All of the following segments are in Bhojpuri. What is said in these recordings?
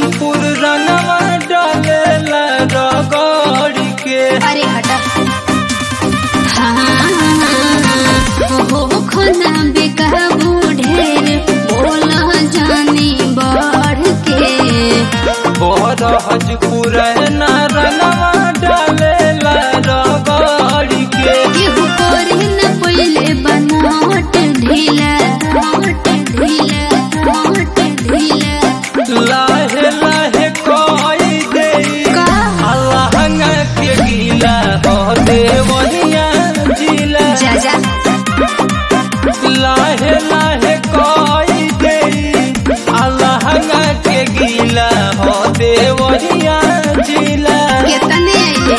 हाजीपुर रंगवा डालेला रगड़ के अरे हटा हो खोना बेकाबू ढेर बोला जानी बढ़ के बड़ हाजीपुर ना रंगवा डालेला रगड़ के केहू करे न पहिले बनावट ढीला बनावट ढीला बनावट ढीला लाहे लाहे कोई दे का? अल्लाह के गीला हो देवनिया जिला जा जा लाहे लाहे कोई दे अल्लाह के गीला हो देवनिया जिला केतने आइले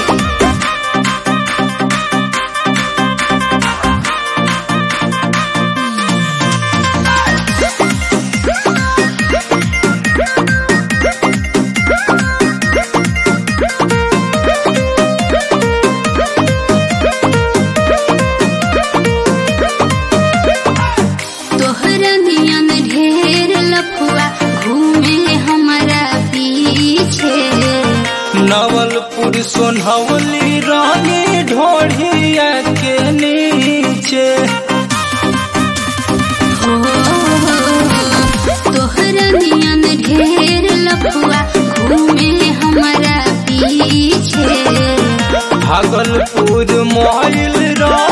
तोहरा नियन ढेर लफुआ घूमे हमारा पीछे नवलपुर सोनहवली रानी ढोढ़िया के नीचे हो तोहरा नियन ढेर लफुआ घूमे हमारा पीछे भागलपुर मोइल रा